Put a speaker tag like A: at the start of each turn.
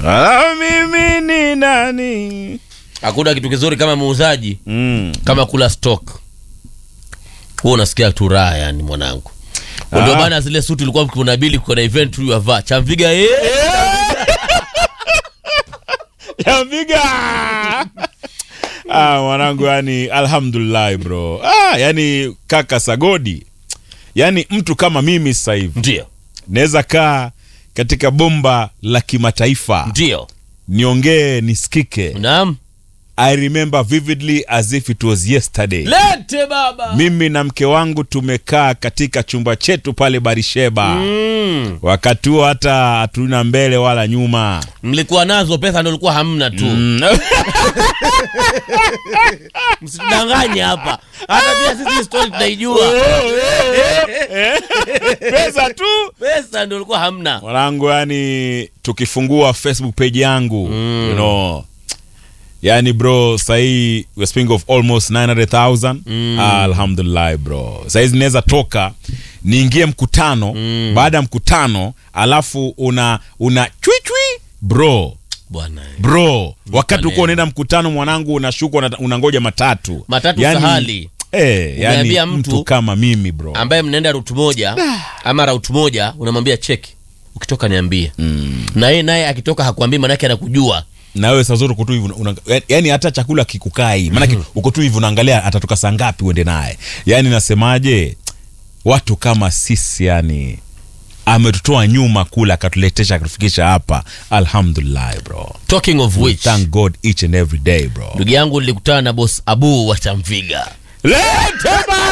A: Ah, mimi ni nani?
B: hakuna kitu kizuri kama muuzaji
A: Mm.
B: kama kula stock huo unasikia tu raha yani mwanangu ndio
A: Ah.
B: maana zile suti ulikuwa kuna bili kuna event tu yavaa chamviga eh
A: Yaviga. ah, mwanangu yani alhamdulillah bro. Ah, yani kaka Sagodi. Yani mtu kama mimi sasa hivi
B: ndio
A: naweza kaa katika bomba la kimataifa
B: ndio
A: niongee nisikike.
B: naam
A: I remember vividly as if it was yesterday.
B: lete baba
A: Mimi na mke wangu tumekaa katika chumba chetu pale Barisheba.
B: mm.
A: Wakati huo hata hatuna mbele wala nyuma.
B: mlikuwa nazo pesa ndio ulikuwa hamna tu msidanganye hapa hata pia sisi hii story tunaijua
A: Pesa tu.
B: pesa ndio ulikuwa hamna
A: Mwanangu, yani tukifungua Facebook page yangu
B: Mm.
A: you know, yani bro sahii we're speaking of almost 900,000
B: Mm.
A: ah, alhamdulillah bro sahizi naweza toka niingie mkutano
B: Mm.
A: baada ya mkutano alafu una una chwichwi bro
B: bwana
A: bro wakati uko
B: neno.
A: unaenda mkutano mwanangu unashuka una- unangoja matatu
B: Matatu
A: yani,
B: sahali.
A: eh, yani
B: Umeambia
A: mtu,
B: mtu-
A: kama mimi bro
B: ambaye mnaenda rutu moja ama rautu moja unamwambia cheki ukitoka niambie
A: mm.
B: na yeye naye akitoka hakuambii manake anakujua
A: na wewe saa zote uko tu hivi una- yani hata chakula kikukaa hii maanake uko tu hivi unaangalia atatoka saa ngapi uende naye yani nasemaje watu kama sisi yani ametutoa nyuma kula akatuletesha akatufikisha hapa alhamdulillah bro
B: talking of which
A: thank god each and every day bro
B: ndugu yangu nilikutana na boss abu wa chamviga
A: Lete